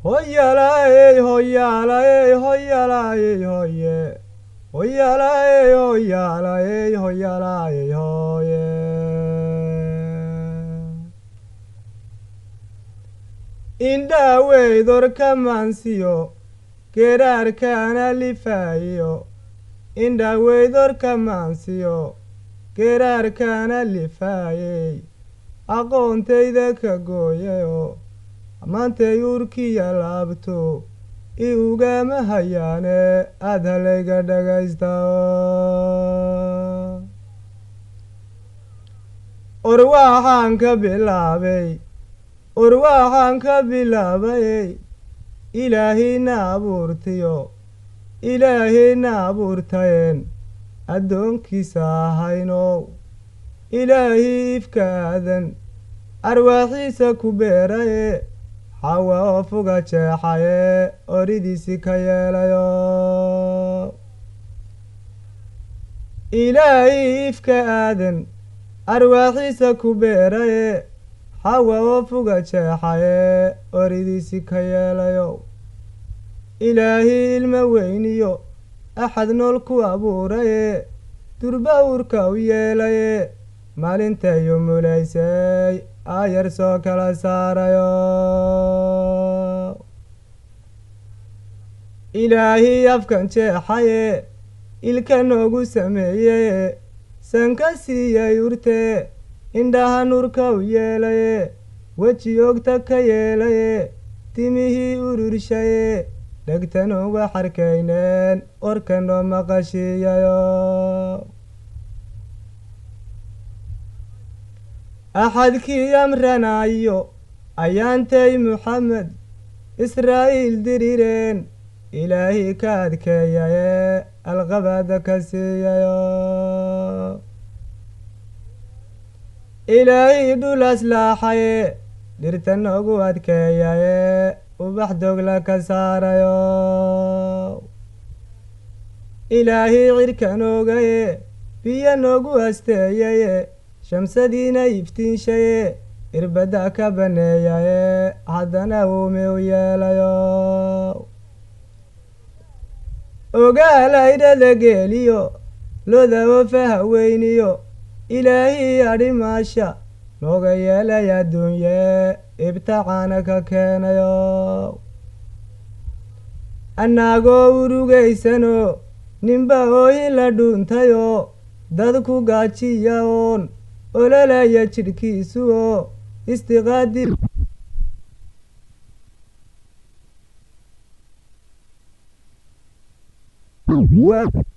hoyalaey hoyalaey hoyalaey hoye hoyalaey hoyalaey hoyalaey hoye indhaweydorka maansiyo geeraarkaana lifaayiyo indhaweydorka maansiyo geeraarkaana lifaayey aqoontayda ka gooyayo maantay uurkiya laabto i ugama hayaane aad halayga dhagaysta orwaxaan ka bilaabay orwaxaan ka bilaabayey ilaahayna abuurtiyo ilaahayna abuurtayeen addoonkiisa ahaynow ilaahii ifka aadan arwaaxiisa ku beeraye xawa oo fuga jeexaye oridiisi ka yeelayo ilaahii ifka aadan arwaaxiisa ku beeraye xawa oo fuga jeexaye oridiisi ka yeelayo ilaahii ilmo weyniyo axad nool ku abuuraye durba uurka u yeelaye maalintayu mulaysay aayar soo kala saarayo ilaahii afkan jeexaye ilka noogu sameeyeye sanka siiyey urtee indhaha nurka u yeelaye weji ogta ka yeelaye timihii ururshaye dhegtanoo wax arkayneen warkanoo maqashiiyayo axadkii amranaayo ayaantay muxamed israa'iil dirireen ilaahii ka adkeeyaye alqabaada ka siiyayo ilaahii dhul aslaaxaye dhirta noogu adkeeyaye ubax dogla ka saarayo ilaahii cirka noogaye biyo noogu asteeyaye shamsadiina iftiinshaye irbadda ka baneeyaye haddana uumi u yeelayo ogaalaydhada geeliyo loda ofaha weyniyo ilaahii adhimaasha nooga yeelay adduunye ibtacaana ka keenayo annaagoo urugaysano ninba ooyin la dhuuntayo dadku gaajiya oon ololaya jidhkiisu oo istiqaadir What?